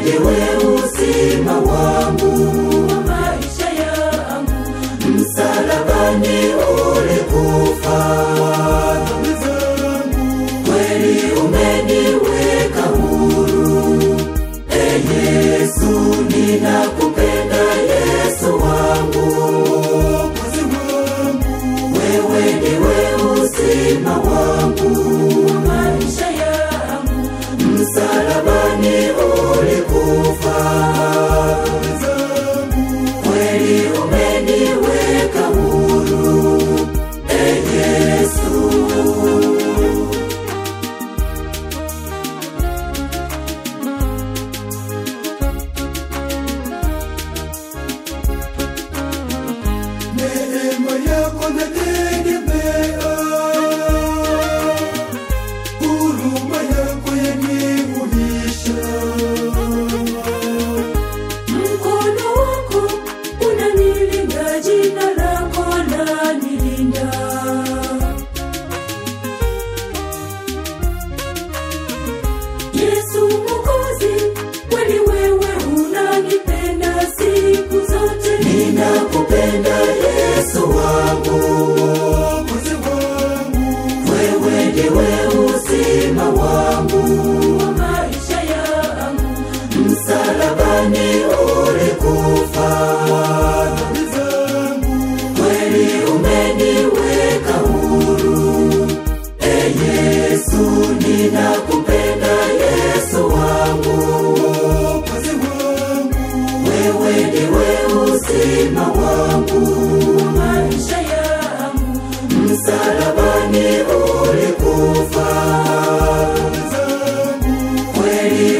ndiwe uzima wangu wa maisha yangu msalabani ulikufa dhambi zangu kweli umeniweka huru e yesu ninakupenda yesu wangu Mwokozi wangu wewe ndiwe uzima wangu wa maisha yangu msalabani ulikufa dhambi zangu kweli umeniweka huru e yesu neema yako nategemea, huruma yako yanihuisha. Mkono wako unanilinda, jina lako lanilinda. Yesu Mwokozi, kweli wewe unanipenda siku zote. Ninakupenda Yesu wangu, Mwokozi wangu, wewe ndiwe uzima wangu, Wa maisha yangu msalabani ulikufa dhambi zangu, kweli umeniweka huru. E Yesu, ninakupenda Yesu wangu, Mwokozi wangu, wewe ndiwe uzima wangu, wa maisha yangu msalabani ulikufa dhambi zangu, kweli